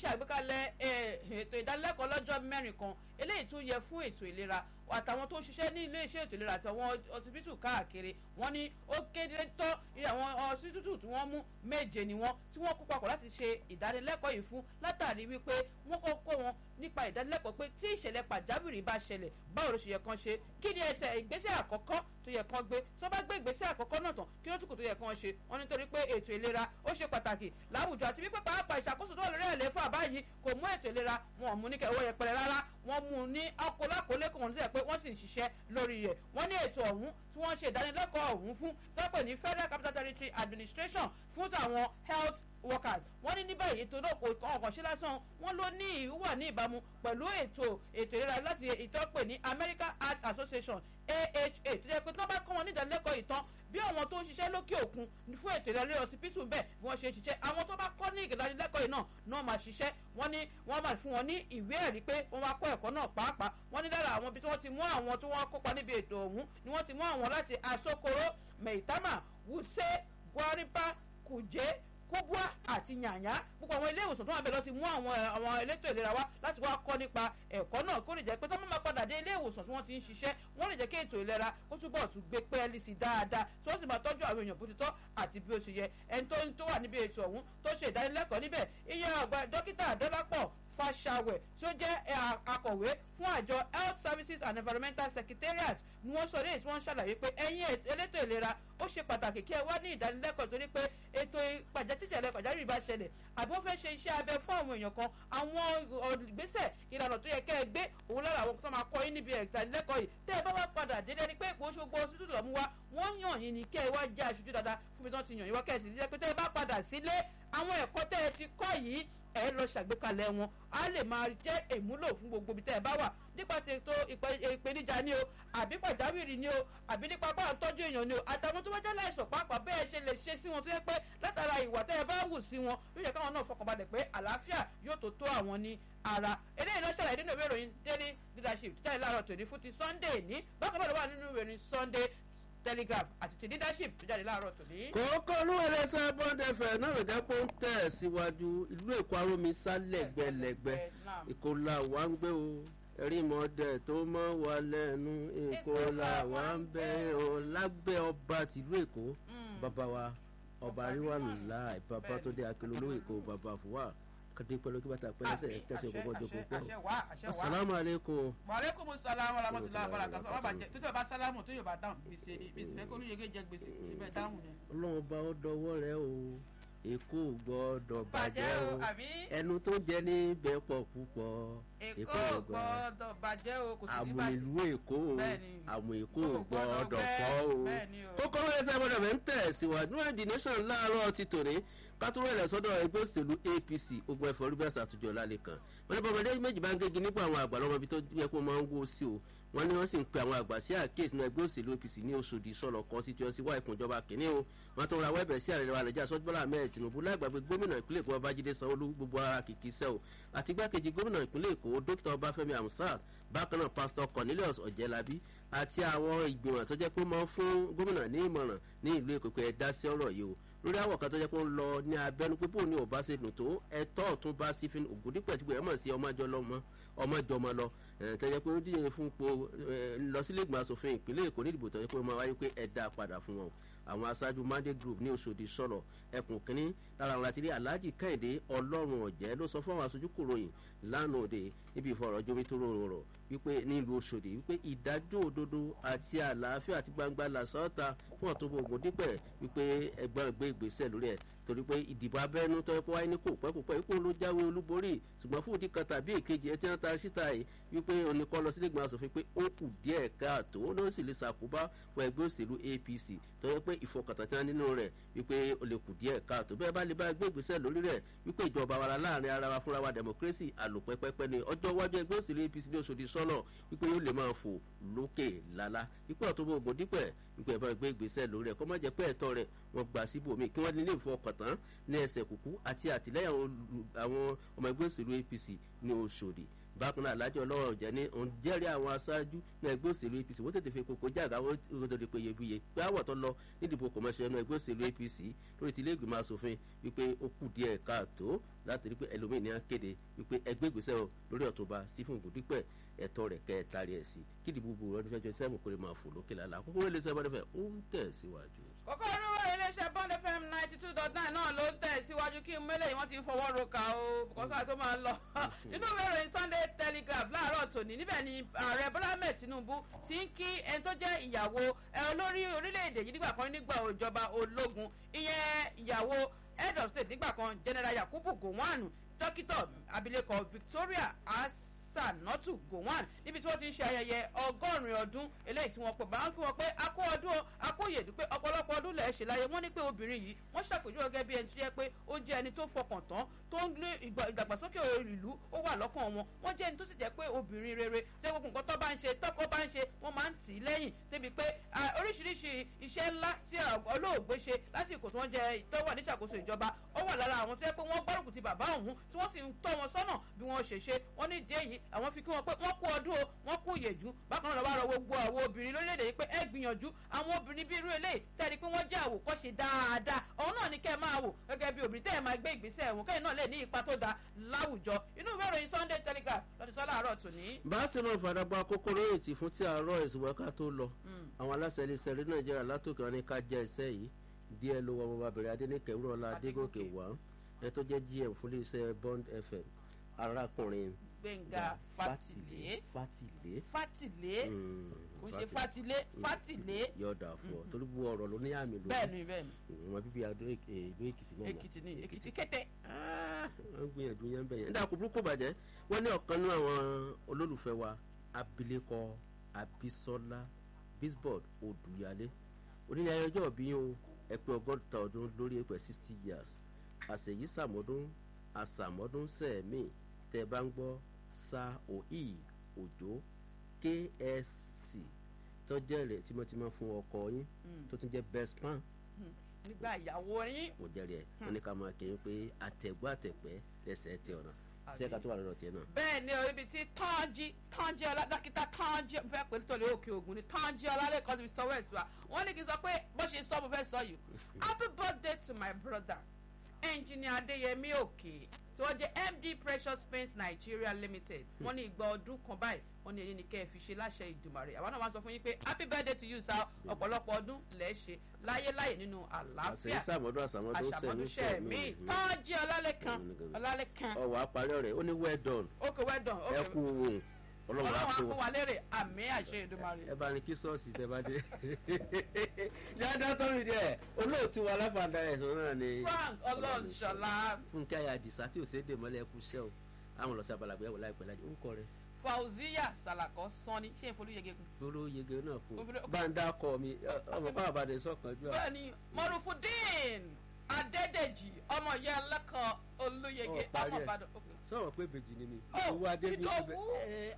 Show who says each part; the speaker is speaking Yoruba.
Speaker 1: àgbékalẹ̀ ètò ìdánilẹ́kọ̀ọ́ lọ́jọ́ mẹ́rin kan eléyìí tún yẹ fún ètò ìlera àtàwọn tó ń ṣiṣẹ́ ní ilé iṣẹ́ ètò ìlera àti àwọn ọsibítù káàkiri wọ́n ní ó kéde tọ́ àwọn ọsibítù tí wọ́n mú méje ni wọ́n tí wọ́n kó papọ̀ láti ṣe ìdánilẹ́kọ̀ọ́ yìí fún látàrí wípé wọ́n kọ́ kó wọn nípa ìdánilẹ́kọ̀ọ́ pé tí ìṣẹ̀lẹ̀ pàjáwìrì bá ṣẹlẹ̀ báwo ló ṣe yẹ kán ṣe kí ni ẹsẹ̀ ìgbésẹ̀ àkọ́kọ́ tó yẹ kán gbé tó bá gbé ìgbésẹ̀ àkọ́kọ́ náà tán kí ló tún kù tó yẹ kán ṣe wọ́n nítorí pé ètò ìlera ó ṣe pàtàkì láwùjọ àti wípé pàápàá ìṣàkóso tó wà lórí ẹ̀lẹ́fà báyìí kò mú ètò ìlera wọn ò mú ní kẹwọ́ yẹpẹrẹ rárá wọ́n mú un ní ọkọlákọlé kò wọ́n ti sẹ́ pé wọ́n sì ń ṣiṣẹ́ lórí rẹ̀ wọ́n ní ètò ọ̀hún tí wọ́n ṣe ìdánilẹ́kọ̀ọ́ ọ̀hún fún tọ́pẹ̀ ní federal capital territory administration fún tàwọn health workers wọ́n ní ní báyìí ètò náà kò ọkàn ṣe lásán wọ́n ló ní ìwà ní ìbámu pẹ̀lú ètò ètò ìlera láti ìtọ́pẹ̀ ní American Heart Association AHA tó jẹ́ pé tí wọ́n bá kọ́ wọn ní ìdánilẹ́kọ̀ọ́ ìtàn bí àwọn tó ń ṣiṣẹ́ lókè òkun fún ètò ìlera lórí ọsibítù bẹ́ẹ̀ bí wọ́n ṣe ń ṣiṣẹ́ àwọn tó bá kọ́ ní ìdánilẹ́kọ̀ọ́ yìí náà náà máa ṣiṣẹ́ wọ́n ní wọ́n máa fún wọn ní ìwé ẹ̀rí pé wọ́n wá kọ́ ẹ̀kọ́ náà pàápàá wọ́n ní lára àwọn ibi tí wọ́n ti mú àwọn tí wọ́n kópa níbi ètò ọ̀hún ni wọ́n ti mú àwọn láti Asokoro Maitama Wuse Gwaripa Kuje kóbúà àti yànyà gbogbo àwọn ilé ìwòsàn tó wà bẹ́ẹ̀ lọ ti mú àwọn àwọn elétò ìlera wá láti wá kọ́ nípa ẹ̀kọ́ náà kó lè jẹ́ pé tó máa padà dé ilé ìwòsàn tí wọ́n ti ń ṣiṣẹ́ wọ́n lè jẹ́ kí ètò ìlera kó túbọ̀ tún gbé pẹ́ẹ́lí sí dáadáa tí wọ́n sì máa tọ́jú àwọn èèyàn bó ti tọ́ àti bí ó ṣe yẹ ẹni tó tó wà níbi ètò ọ̀hún tó ṣe ìdánilẹ́kọ̀ọ́ níbẹ̀ iye àgbà dókítà Adélàpọ̀ Fáṣàwẹ̀ tí ó jẹ́ akọ̀wé fún àjọ Health Services and Environmental Secretariat ni wọ́n sọ léyìí tí wọ́n ṣàlàyé pé ẹ̀yin elétò ìlera ó ṣe pàtàkì kí ẹ wá ní ìdánilẹ́kọ̀ọ́ torí pé ètò ìpàjẹ́tìṣẹ̀lẹ̀ pàjáwìrì bá ṣẹlẹ̀ àbí wọ́n fẹ́ ṣe iṣẹ́ abẹ fún àwọn èèyàn kan àwọn ìgbésẹ̀ ìlànà tó yẹ kẹ́ ẹ gbé òun lára àwọn tó máa kọ́ yín níbi ìdánilẹ́kọ̀ọ́ yìí tẹ́ ẹ bá wá padà dédé ni pé ìpò ṣogbo ọsítù lọ́mú wá wọ́n yàn yín ni kẹ́ ẹ wá jẹ́ aṣojú dáadáa fún mi tán ti yàn yín wá kẹ́ ẹ sì jẹ́ pé tẹ́ ẹ bá padà sílé àwọn ẹ̀kọ́ tẹ́ ẹ ti kọ́ yìí ẹ lọ ṣàgbékalẹ̀ wọn á lè máa jẹ́ èmúlò fún gbogbo ibi tẹ́ ẹ bá wà nípa ètò ìpèníjà ni o àbí pàjáwìrì ni o àbí nípa bá à ń tọ́jú èèyàn ni o àtàwọn tó bá jẹ́ láìsàn pàápàá bẹ́ẹ̀ ṣe lè ṣe sí wọn tó yẹ pé látara ìwà tẹ́ ẹ bá wù sí wọn yóò yẹ káwọn náà fọkànbalẹ̀ pé àlàáfíà yóò tó tó àwọn ní ara eléyìí náà ṣàlàyé nínú ìwé ìròyìn daily leadership jáde láàárọ̀ tòní fún ti sunday ní bákan náà ló wà nínú ìwé ìròyìn sunday telegraph àti ti leadership tó jáde láàárọ̀ tòní.
Speaker 2: kókó olúwẹ̀lẹ̀ sábọ́n ẹ̀fẹ̀ náà ló jẹ́ pé ó ń tẹ̀ síwájú ìlú èkó arómi sálẹ̀gbẹ̀lẹ̀gbẹ̀ èkó la wà ń gbé o erímọdé tó mọ́ wa lẹ́nu èkó la wà ń bẹ́ o lágbẹ́ ọba tìlú èkó bàbá wa ọba àríwámi láì bàbá tó dé akérò olówó èkó bàbá fúwà kàdé pẹ̀lú kí bàtà pẹ̀lú ẹsẹ̀ kẹsẹ̀ òkòkò jókòó pọ̀ asalaamu aleykum.
Speaker 1: wàlẹ́kùn salaam wa rahmatulah abarakatu ọba bàjẹ́ tó yóò bá sálámù tó yóò bá dáhùn gbèsè ní gbèsè fẹ́ kó olùyẹ̀gẹ̀ jẹ gbèsè síbẹ̀ dáhùn ni.
Speaker 2: ọlọ́run bá ọ dọwọ́ rẹ o èkó gbọ́dọ̀ bàjẹ́ o
Speaker 1: àbí.
Speaker 2: ẹnu tó jẹ ní bẹ́ẹ̀ pọ̀ púpọ̀
Speaker 1: èkó gbọ́dọ̀ bàjẹ́ o kò sí ní
Speaker 2: àmù
Speaker 1: bàjẹ́.
Speaker 2: ìlú èkó o
Speaker 1: Bẹ́ẹ̀ni.
Speaker 2: àmù èkó
Speaker 1: Kò gbọ́dọ̀
Speaker 2: gbọ́dọ̀
Speaker 1: bẹ́.
Speaker 2: fọ́ o
Speaker 1: Bẹ́ẹ̀ni o.
Speaker 2: kókó wẹ́rẹ́ sábà bẹ̀ ń tẹ̀ síwájú náà the nation láàárọ̀ ti tòní kátó rẹ̀ sọ́dọ̀ ẹgbẹ́ òṣèlú apc ogun ẹ̀fọ́ rúbẹ́sì àtúnjọ lálẹ́ kan wọ́n ní bọ́mọdé méjì bá ń gégi nípò àwọn àgbà lọ́mọ ibi tó yẹ kó máa ń wó sí o wọ́n ní wọ́n sì ń pe àwọn àgbà sí àkíyèsí náà ẹgbẹ́ òṣèlú apc ní oṣòdì sọ̀rọ̀ constituency wá ìkùnjọba kìíní o wọ́n tó ra wẹ́bẹ̀ sí àrẹ̀rẹ̀ wa nàìjíríà sọ́jú bọ́lá ahmed tinubu láìgbàgbé gómìnà ìpínlẹ̀ èkó babájídé sanwó-olú gbogbo ara kìkì sẹ́ o àti igbákejì gómìnà ìpínlẹ̀ èkó dókítà ọbáfẹ́mi amusat bákan náà pásítọ̀ cornelius ọ̀jẹ̀lábí àti àwọn ìgbìmọ̀ tó jẹ́ pé máa ń fún gómìnà ní ìmọ̀ràn ní ìlú èkó pé ẹ dá sí ọ̀rọ̀ yìí o lórí àwọ̀ kan tó jẹ́ pé ó ń lọ ní abẹ́nu pé bóun ní ò bá ṣe dùn tó ẹ̀tọ́ ọ̀tún bá stephen ògùndípẹ̀ tí ẹ̀ mọ̀ sí ọmọjọ́ lọ́mọ ọmọjọmọ lọ ẹ̀ tó jẹ́ pé ó díje fún po ẹ̀, lọ sílé ìgbìmọ̀ asòfin ìpínlẹ̀ èkó ní ìdìbò tó jẹ́ pé ó máa wáyé pé ẹ dá padà fún wọn àwọn aṣáájú mandate group ní oṣòdì sọ̀rọ̀ ẹkùn kínní lára àwọn láti rí alhaji kẹ́hìndé ọlọ́run ọ̀jẹ́ ló sọ fún àwọn aṣojú kòròyìn lánàá òde níbi ìfọ̀rọ̀jomi tó rọrọ̀ wípé nílùú oṣòdì wípé ìdájọ́ òdodo àti àlàáfíà àti gbangba làṣọ́ọ̀ta fún ọ̀túnbọ̀ ògùn dípẹ̀ wípé ẹgbọ́n gbé ìgbésẹ̀ lórí ẹ̀ torí pé ìdìbò abẹ́nú tó yẹ kó wáyé ní kò pẹ́ kò pẹ́ ipò ló jáwé olúborí ṣùgbọ́n fún ìdí kan tàbí èkejì ẹ tí wọ́n ta síta yìí wípé oníkọ́ lọ sílé ìgbìmọ̀ asòfin pé ó kù díẹ̀ káàtó ó ló sì lè ṣàkóbá fún ẹgbẹ́ òṣèlú apc tó yẹ pé ìfọkàntàn tí wọ́n nínú rẹ̀ wípé ó lè kù díẹ̀ káàtó bẹ́ẹ̀ bá lè bá gbé ìgbésẹ̀ lórí rẹ̀ wípé ìjọba wa láàrin ara wa fúnra wa democracy àlòpẹ́pẹ́pẹ́ ni ọjọ́ iwájú ẹgbẹ́ òṣèlú apc ní oṣòdì sọ́nà wípé yóò lè máa fò lókè lálá wípé ọ̀tún ògùn dípẹ̀ wípé ẹ̀fọ́ gbé ìgbésẹ̀ lórí rẹ̀ kọ́ má jẹ́ pé ẹ̀tọ́ rẹ̀ wọ́n gbà síbòmí kí wọ́n nílé ìfọkàntán ní ẹsẹ̀ kúkú àti àtìlẹ́yìn àwọn olù- àwọn ọmọ ẹgbẹ́ òṣèlú apc ní oṣòdì bákan náà alájọ ọlọ́wọ́ ọ̀jẹ̀ ní òun jẹ́rìí àwọn aṣáájú ní ẹgbẹ́ òṣèlú apc wọ́n tètè fi kókó jáàgá wọ́n tó di pé iyebíye pé àwọ̀ tó lọ nídìbò kọ̀mọ́ṣẹ́ inú ẹgbẹ́ òṣèlú apc lórí ti ilé ìgbìmọ̀ asòfin wípé ó kù díẹ̀ káàtó láti rí pé ẹlòmíì ní á kéde wípé ẹgbẹ́ ìgbésẹ̀ o lórí ọ̀túnba sífún ìbùdípẹ̀ ẹ̀tọ́ rẹ̀ kẹta rẹ̀ sí kí ìdìbò gbogbo ọdún fẹ́jọ́ sẹ́mu kò lè máa fò lókè lálá àkókò wọlé sẹ́mu ọdún fẹ́ ó ń tẹ̀síwájú.
Speaker 1: kókó oníwọ̀ iléeṣẹ́ bond fm ninety two dot nine náà ló ń tẹ̀síwájú kí mẹ́lẹ̀ wọ́n ti ń fọwọ́ roka o kọ́sọ́ tó máa ń lọ. inú ìwé ìròyìn sunday telegraph láàárọ̀ tòní níbẹ̀ ni ààrẹ bọ́lá ahmed tinubu ti ń kí ẹni tó jẹ́ ìyàwó olórí orílẹ̀-èdè yìí nígbà kan nígbà ìjọba ológun ìyẹn ìyàwó head of state nígbà kan general yakubu gowon dókítà abilékọ victoria as sanatu gowon níbi tí wọ́n ti ń ṣe ayẹyẹ ọgọ́rin ọdún eléyìí tí wọ́n pè bá ń fi wọn pé akó ọdún akó yèdú pé ọ̀pọ̀lọpọ̀ ọdún lẹ̀ ṣe láyé wọ́n ní pé obìnrin yìí wọ́n ṣàpèjúwe gẹ́gẹ́ bí ẹni tó yẹ pé ó jẹ́ ẹni tó fọkàn tán tó ń gbé ìdàgbàsókè ìlú ó wà lọ́kàn wọn wọ́n jẹ́ ẹni tó sì jẹ́ pé obìnrin rere tẹ́ gbogbo nǹkan tó bá ń ṣe tọ́kọ bá ń ṣe wọ́n máa ń tì í lẹ́yìn débi pé oríṣiríṣi iṣẹ́ ńlá tí olóògbé ṣe lásìkò tí wọ́n jẹ tó wà níṣàkóso ìjọba ó wà lára àwọn tó yẹ pé wọ́n gbárùkù ti bàbá òun tí wọ́n sì ń tọ́ wọn sọ́nà bí wọ́n ṣe ṣe wọ́n ní ìdí èyí àwọn fi kí wọn pé wọ́n kú ọdún o wọ́n kú ìyèjú bákan náà lọ́wọ́ àrọ̀ gbogbo àwọn obìnrin lórílẹ̀‐èdè yìí pé ẹ gbìyànjú àwọn obìnrin bíi irú eléyìí tẹ́lẹ̀ pé wọ́n jẹ́ àwòkọ́ṣe dáadáa òun náà ní kẹ́ ẹ máa wò gẹ́gẹ́ bí obìnrin tẹ́ ẹ máa gbé ìgbésẹ̀ ẹ̀wọ̀n kẹ́yìn náà lè ní ipa tó dáa láwùjọ inú ìwé ìròyìn sunday telegraph lọ́dún sọ́lá àárọ̀ tòní.
Speaker 2: bá a ṣe máa fàdàgbà kókó lórí ètì fún tí àárọ̀ ìsìnwẹ́ká tó lọ àwọn aláṣẹ iléeṣẹ́ rí nàìjíríà látòkè wọn ní ká jẹ́ iṣẹ́ yìí díẹ̀ ló wọ ọmọbìnrin adéníkẹ́ wúrọ̀lá adégòkè wá ẹ tó jẹ́ gm fún iléeṣẹ́ bond fm arákùnrin
Speaker 1: gbẹ̀ngà fatilé
Speaker 2: fatilé
Speaker 1: fatilé kò ń ṣe fatilé fatilé.
Speaker 2: yọ̀ọ̀dà fún ọ torí bu ọ̀rọ̀ ló ní àmì lórí
Speaker 1: bẹ́ẹ̀ni bẹ́ẹ̀ni.
Speaker 2: wọn bíbí adó ìlú èkìtì náà
Speaker 1: èkìtì ní èkìtì kété.
Speaker 2: wọ́n gbìyànjú yẹn bẹ́ẹ̀ yẹn dàkú burúkú bàjẹ́ wọ́n ní ọ̀kan nínú àwọn olólùfẹ́ wa abilékọ abisola bisbord odùyálé onílé ayọjọ́ bí o ẹ pé ọgọ́ta ọdún lórí ẹ̀pẹ̀ sixty years àṣeyí sàmọ́dún àsàmọ́dún sẹ́ẹ̀mì tẹ́ bá ń gbọ́ sa òì òjò ksc tọ́jẹ́ rẹ̀ tímọ́tímọ́ fún ọkọ yín tó tún jẹ́ best pan
Speaker 1: nígbà ìyàwó yín.
Speaker 2: mo jẹ́rìí ẹ̀ wọ́n ní ká máa kí n pé àtẹ̀gbọ́ àtẹ̀pẹ́ lẹ́sẹ̀ tẹ ọ̀nà ṣé ká tó wà lọ́dọ̀ tiẹ̀ náà.
Speaker 1: bẹ́ẹ̀ ni o ibi tí tọ́jú tọ́jú ọlá dókítà tọ́jú mo fẹ́ pè é tọ́lé òkè ògùn ni tọ́jú ọlá lẹ́kọ̀ọ́ ti sọ wẹ́ẹ̀sì wa wọ́n ní kí n sọ pé bó ṣe sọ mo fẹ́ sọ yìí happy birthday to my brother engineer adeyemi òkè tí wọ́n jẹ́ md precious paint nigeria limited wọ́n ní ìgbà ọdún kan báyìí wọ́n ní èyí ni kẹ́ ẹ fi ṣe láṣẹ ìdùmarè àwọn náà wá sọ fún yín pé happy birthday to you sir ọ̀pọ̀lọpọ̀ ọdún lẹ̀ ṣe láyé láyé nínú àlàáfíà
Speaker 2: àṣeyí sàmọ́dún àsàmọ́dún sẹ́mi
Speaker 1: sẹ́mi tọ́jú ọlálẹ́kan ọlálẹ́kan.
Speaker 2: ọwọ́ àparí ọ̀rẹ́ ó ní well done.
Speaker 1: ok well done.
Speaker 2: ẹ kú ohun
Speaker 1: ọlọ́run á fún wa lérè àmì àṣẹ ìdùmarè.
Speaker 2: ẹ bá ní kí sọ́ọ̀sì tẹ bá dé. dáadáa tó mi díẹ̀ olóòtú wa láfàdà ẹ̀sán náà ni.
Speaker 1: frank ọlọ́ọ̀ṣọ́lá.
Speaker 2: fúnkẹ́ ayé àdìsá tí ò ṣe é dè mọ́lẹ̀ ẹkú iṣẹ́ o àwọn lọ sí abalàgbé ẹ̀wọ̀ láìpẹ́ lájú orúkọ rẹ̀.
Speaker 1: fauziya salakọ sanni ṣé ìfolúyege kun.
Speaker 2: olóyege náà kún báńdà kọ mi ọmọ báwa bá dé sọkàn jù.
Speaker 1: bẹ́ẹ̀ni mọrùfùdín adédèjì ọmọ ìyá ẹlẹ́kọ̀ọ́ olóyege ọmọ ìbàdàn
Speaker 2: sọ̀rọ̀ pé bèjì ni mi.
Speaker 1: ó
Speaker 2: owó adé mi
Speaker 1: ìdòwú